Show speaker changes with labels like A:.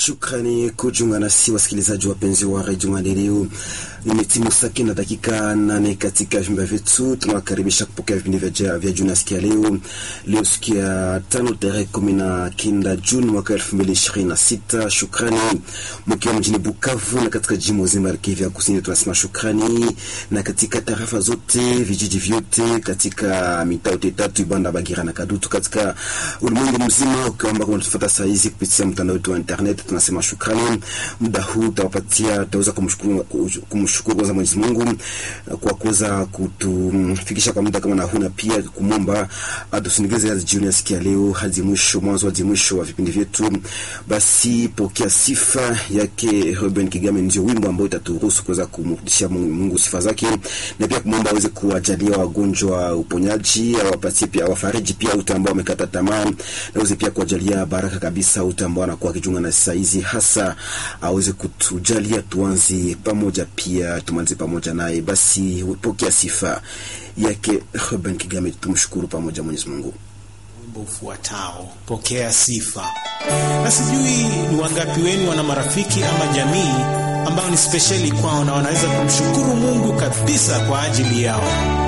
A: Shukrani kujiunga nasi wasikilizaji wapenzi wa redio Maendeleo. Imetimu saa kenda dakika nane katika vyumba vyetu. Tunawakaribisha kupokea vipindi vya vya juu nasikia leo leo siku ya tano tarehe kumi na kenda Juni mwaka elfu mbili ishirini na sita. Shukrani mkiwa mjini Bukavu na katika jimbo zima la Kivu ya Kusini, tunasema shukrani, na katika tarafa zote vijiji vyote katika mitaa yote tatu Ibanda, Bagira na Kadutu katika ulimwengu mzima, ukiomba kama tufuata saa hizi kupitia mtandao wetu wa internet, tunasema shukrani. Muda huu tutawapatia tutaweza kumshukuru kumshukuru kwanza Mwenyezi Mungu kwa kuweza kutufikisha kwa muda kama na huu, na pia kumwomba atusindikize hadi jioni ya siku ya leo hadi mwisho, mwanzo hadi mwisho wa vipindi vyetu. Basi pokea sifa yake Ruben Kigame, ndio wimbo ambao itaturuhusu kuweza kumrudishia Mungu sifa zake, na pia kumwomba aweze kuwajalia wagonjwa uponyaji, awapatie pia awafariji pia wote ambao wamekata tamaa, na aweze pia kuwajalia baraka kabisa wote ambao anakuwa akijiunga na saa hizi, hasa aweze kutujalia tuanze pamoja, pia tumanze pamoja naye. Basi pokea sifa yake Ruben Kigame, tumshukuru pamoja Mwenyezi Mungu.
B: Wimbo ufuatao pokea sifa. Na sijui ni wangapi wenu wana marafiki ama jamii ambao ni spesheli kwao na wanaweza kumshukuru Mungu kabisa kwa ajili yao.